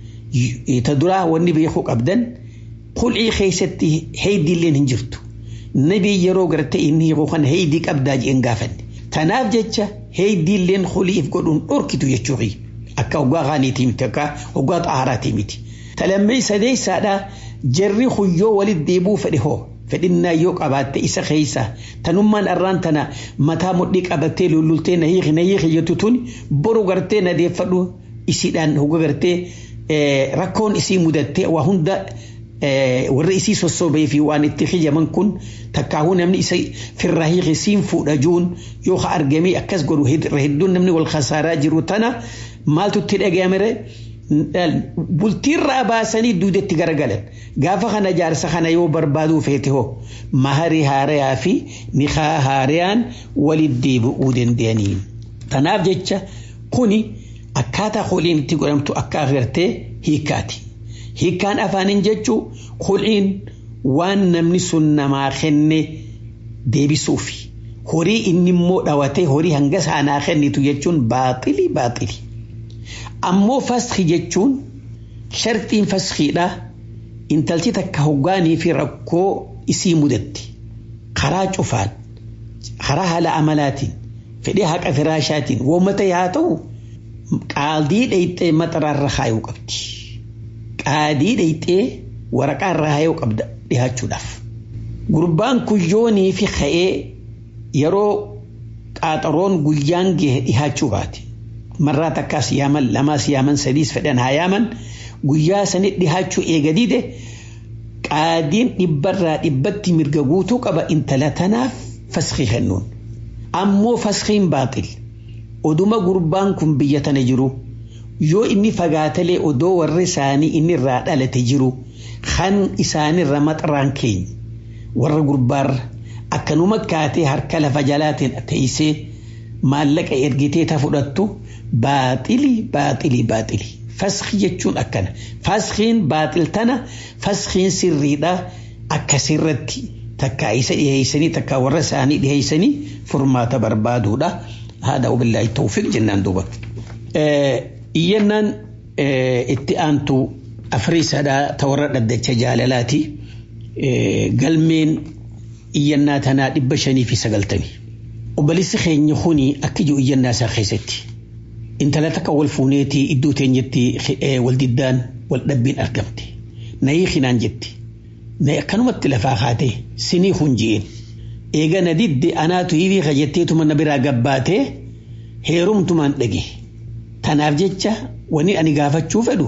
ta duraa wanni beekuu qabdan hul'ii keessatti heeydiilleen hin jirtu nabii yeroo garte inni hiikuu kana heeydii qabdaa jeen gaafanne tanaaf jecha heeydiilleen hul'iif godhuun dhorkitu jechuufi akka hoggaa qaaniitii miti akka hoggaa xaaraatii miti talammee sadeessaadhaa jarri huyyoo walit deebuu fedhe hoo fedhinnaa yoo qabaatte isa keessa tanummaan arraan tana mataa mudhii qabattee lullultee na hiiki na hiiki jettu tun boru gartee na deeffadhu isiidhaan hogga gartee rakkoon isii mudattee waa hunda warra isii sossobee fi waan itti xiyyaman kun takkaahuu namni isa firraa hiike siin fuudha juun yoo ka argamee akkas godhu hedduun namni wal khasaaraa jiru tana maaltu itti dhaga'amere bultiirraa baasanii duudetti garagalan gaafa kana jaarsa kana yoo barbaaduu feete hoo maharii haarayaa fi nikaa haarayaan walit deebi'uu danda'anii tanaaf jecha kuni akkaataa holiin itti godhamtu akka agartee hiikkaati. Hiikkaan afaaniin jechuu holiin waan namni sun namaa kenne deebisuufi horii inni immoo dhawatee horii hanga saanaa kennitu jechuun baaxili baaxili. Ammoo faskii jechuun shartiin faskiidha intalti takka hoggaanii fi rakkoo isii mudatti karaa cufaan karaa haala amalaatiin fedhee haqa firaashaatiin woommata haa ta'u qaadii dhayxee maxaraarra haayuu qabdi. Qaadii dhayxee waraqaarra haayuu qabda dhihaachuudhaaf. Gurbaan kuyyoonii fi ka'ee yeroo qaaxaroon guyyaan gahe dhihaachuu baate. Marraa takkaas yaaman lamaas yaaman sadiis fedhan haa yaaman guyyaa sanit dhihaachuu eega dide qaadiin dhibbarraa dhibbatti mirga guutuu qaba intala tanaaf faskii kennuun. Ammoo faskiin baaxil. Oduma gurbaan kun biyya tana jiru yoo inni fagaatalee odoo warri isaanii inni irraa dhalate jiru kan isaanirra maxaraan keenya warra gurbaarra akkanuma kaatee harka lafa jalaatiin teessee maallaqa ergitee ta fudhattu baaxili baaxili baaxili. Faskii jechuun akkana. Faskiin baaxil tana faskiin sirriidha akkasirratti takka isa dhiheessanii takka warra isaanii dhiheessanii furmaata barbaaduudha. Haadha wabillaahi tawfiq jennaan duuba. Iyyannaan itti aantu afriisadhaa ta warra dhaddacha jaalalaati. Galmeen iyyannaa tanaa dhibba shanii fi sagaltamii. Obboleessi keenya kuni akka jiru iyyannaa isaa keessatti. Intala takka wal fuuneetii iddoo teenyetti wal diddaan wal dhabbiin argamte. Nayii hinaan jetti. Nayi akkanumatti lafaa kaatee sinii hunji'een. Eega na didde anaatu hirii kajjetteetuma na biraa gabbaatee heerumtumaan dhage. Tanaaf jecha wani ani gaafachuu fedhu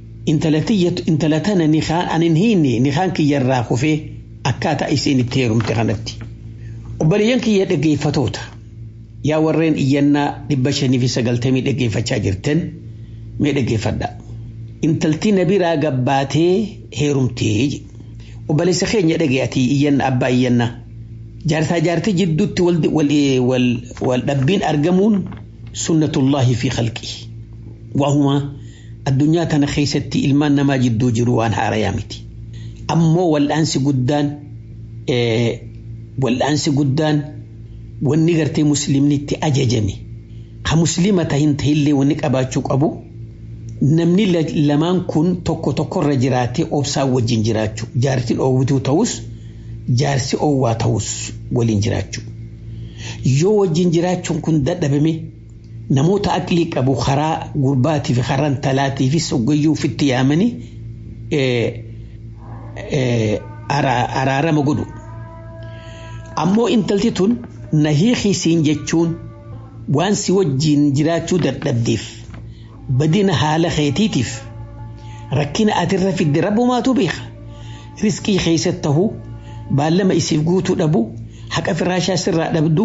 intala tana nikaan ani hin hiinne nikaan kiyyarraa kufee akkaataa isiin itti heerumte kanatti. Obboleeyyan kiyya dhaggeeffatoota. yaa warreen iyyannaa dhibba shanii fi sagaltamii dhaggeeffachaa jirtan mee dhaggeeffadha. Intalti na biraa gabbaatee heerumtee obboleessa keenya dhagee ati iyyanna abbaa iyyannaa. Jaartaa jaartii jidduutti wal dhabbiin argamuun sunnatullaahi fi khalqii. Waahuma addunyaa tana keessatti ilmaan namaa jidduu jiru waan haarayaa miti. Ammoo wal'aansi guddaan wal'aansi guddaan wanni gartee musliimni itti ajajame ha muslima tahin tahillee wanni qabaachuu qabu namni lamaan kun tokko tokkorra jiraatee obsaan wajjin jiraachuu jaartiin oowwituu ta'us jaarsi oowwaa ta'us waliin jiraachuu yoo wajjin jiraachuun kun dadhabame namoota aqlii qabu karaa gurbaatii fi karaa talaatii fi soggayyuu ofitti yaamanii araarama godhu ammoo intalti tun na hiikisiin jechuun waan si wajjiin jiraachuu dadhabdeef badina haala keetiitiif rakkina atirra fidde rabbumaatu beeka riskii keessatti tahuu baallama isiif guutuu dhabu haqa firaashaa sirraa dhabdu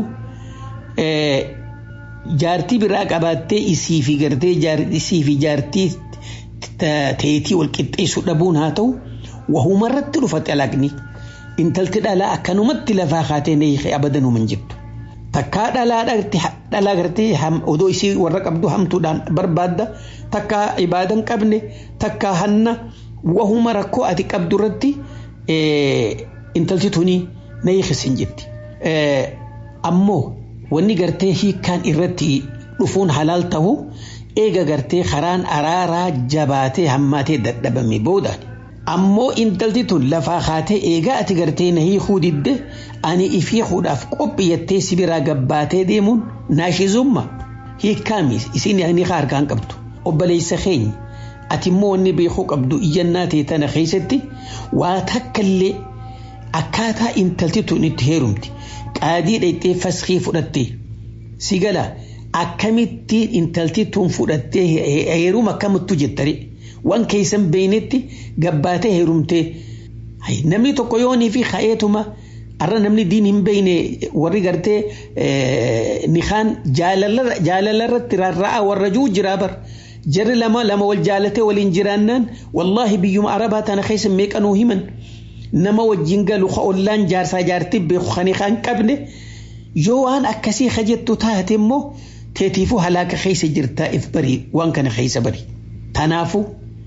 jaartii biraa qabaattee isii fi gartee isii fi jaartii teetii wal qixxeessuu dhabuun haa ta'u wahumarratti dhufa xalaaqni. intalti dhalaa akkanumatti lafaa kaatee na hiike abadan hin jirtu. Takkaa dhalaa gartee odoo isii warra qabdu hamtuudhaan barbaadda takkaa ibaadan qabne takkaa hanna wahuma rakkoo ati qabdu irratti intalti tuni na hiikis hin jirti. Ammoo wanni gartee hiikkaan irratti dhufuun halaal ta'u eega gartee karaan araaraa jabaatee hammaatee dadhabame boodaani. ammoo intalti tun lafaa kaatee eegaa ati gartee na hiikuu didde ani ifiikuudhaaf qophiyyattee si biraa gabbaatee deemuun naashizumma hiikkaami isin ni harkaan qabdu obboleessa keenya ati immoo wanni beekuu qabdu iyyannaa ta'e tana keessatti waa takkallee akkaataa intalti tun itti heerumti qaadii dhayxee faskii fudhattee si gala akkamittiin intalti tun fudhattee heeruma akkamittu jettare. waan keessan beeynetti gabbaatee heerumtee namni tokko yoonii fi ka'eetuma arra namni diin hin beeyne warri gartee nikaan jaalala irratti rarra'a warra juu jiraa bar jarri lama lama wal jaalatee waliin jiraannaan wallaahi biyyuma arabaa tana keessa meeqanuu himan nama wajjin galu ollaan jaarsaa jaartii beeku kan nikaan qabne yoo waan akkasii kajettu taate immoo teetiifuu halaaka keessa jirtaa if barii waan kana keessa barii tanaafu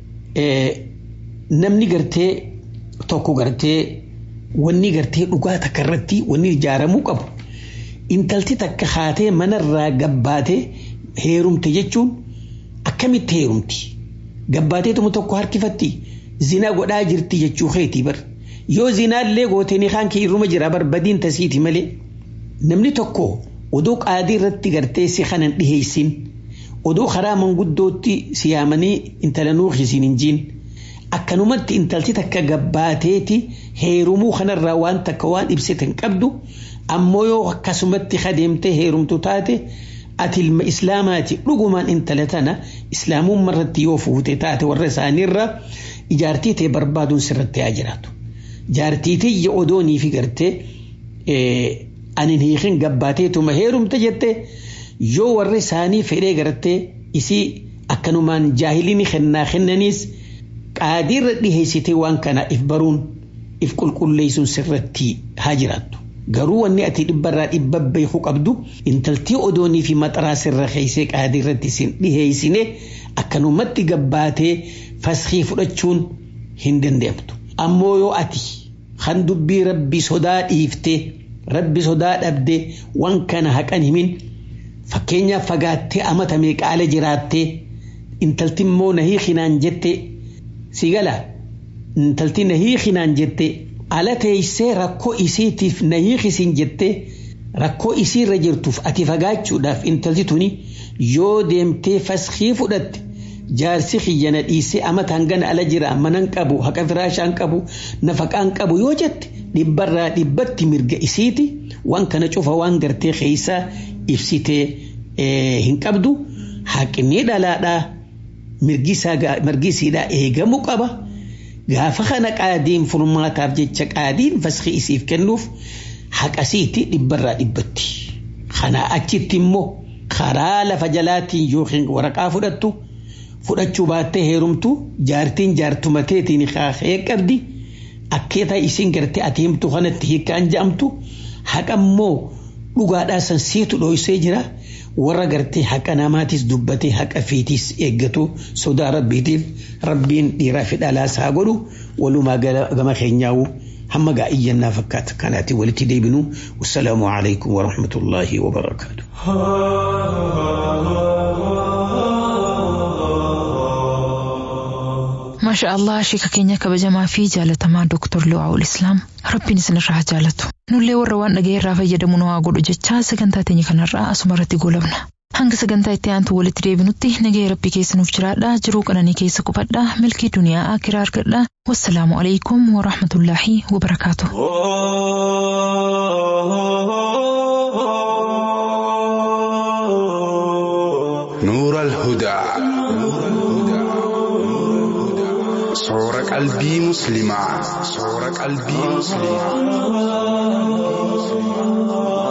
namni gartee tokko gartee wanni gartee dhugaa takka irratti wanni ijaaramuu qabu intalti takka haatee manarraa gabbaatee heerumte jechuun akkamitti heerumti gabbaateetuma tokko harkifatti zinaa godhaa jirti jechuu keetii bar yoo zinaallee gootee kaan kee irruma jira bar badiin tasiiti malee namni tokko oduu qaadii irratti gartee si kanan dhiheessin oduu karaa manguddootti siyaamanii intala nuuxisiin hin jiin akkanumatti intalti takka gabbaateeti heerumuu kanarraa waan takka waan ibsite hin qabdu ammoo yoo akkasumatti kadeemtee heerumtu taate ati ilma islaamaati dhugumaan intala tana islaamummaa irratti yoo fuute taate warra isaaniirra ijaartii ta'e barbaaduun sirratti haa jiraatu. Jaartii tiyya odoonii fi gartee anin hiikin gabbaateetuma heerumte jette yoo warri isaanii fedhee gartee isii akkanumaan jaahiliin kennaa kennaniis qaadiirra dhiheessitee waan kana if baruun if qulqulleessuun sirratti haa jiraattu. Garuu wanni ati dhibbarraa dhibba beekuu qabdu intaltii odoonii fi maxaraa sirra keessee qaadiirratti isin dhiheessine akkanumatti gabbaatee faskii fudhachuun hin danda'amtu. Ammoo yoo ati kan dubbii rabbi sodaa dhiiftee rabbi sodaa dhabdee waan kana haqan himin fakkeenyaaf fagaattee amata meeqaala jiraattee intalti immoo na hiikinaan jette si gala intalti na hiikinaan jette ala teessee rakkoo isiitiif na hiikisin jette rakkoo isiirra jirtuuf ati fagaachuudhaaf intalti tuni yoo deemtee faskii fudhatte jaarsi kiyyana dhiisee amataan gana ala jira manan qabu haqa firaashaan qabu nafaqaan qabu yoo jette dhibbarraa dhibbatti mirga isiiti waan kana cufa waan gartee keeysaa ibsitee hin qabdu haqni dhalaadhaa mirgi isiidhaa eegamuu qaba. Gaafa kana qaadiin furmaataaf jecha qaadiin faskii isiif kennuuf haqasiiti dhibbarraa dhibbatti. Kanaa achitti immoo karaa lafa jalaatiin yookiin waraqaa fudhattu fudhachuu baattee heerumtu jaartiin jaartumateetiin kaahee qabdi akkeetaa isin gartee ati himtu kanatti hiikkaan jedhamtu haqa immoo dhugaadhaa san siitu dhoysee jira warra gartee haqa namaatis dubbatee haqa fiitis eeggatu sodaa rabbiitiif rabbiin dhiiraa fi dhalaas haa godhu walumaa gama keenyaa'u hamma gaa'iyyanaa fakkaata kanaati walitti deebinu wassalaamu alaikum warahmatullaahi wabarakaatu. maasha allah sheeka keenya kabajamaa fi jaalatamaa dooktor Lu'aawul Islaam rabbiin isinirraa haa jaalatu nullee warra waan dhaga'e irraa fayyadamu nu haa godhu jechaa sagantaa teenya kanarraa asuma irratti goolabna hanga sagantaa itti aantu walitti deebinutti nagaya rabbii keessa nuuf jiraadha jiruu qananii keessa qubadha milkii duniyaa akiraa argadha wassalaamu alaikum warahmatullaahi wabarakaatu. نور الهدى صور قلبي مسلما صور قلبي مسلما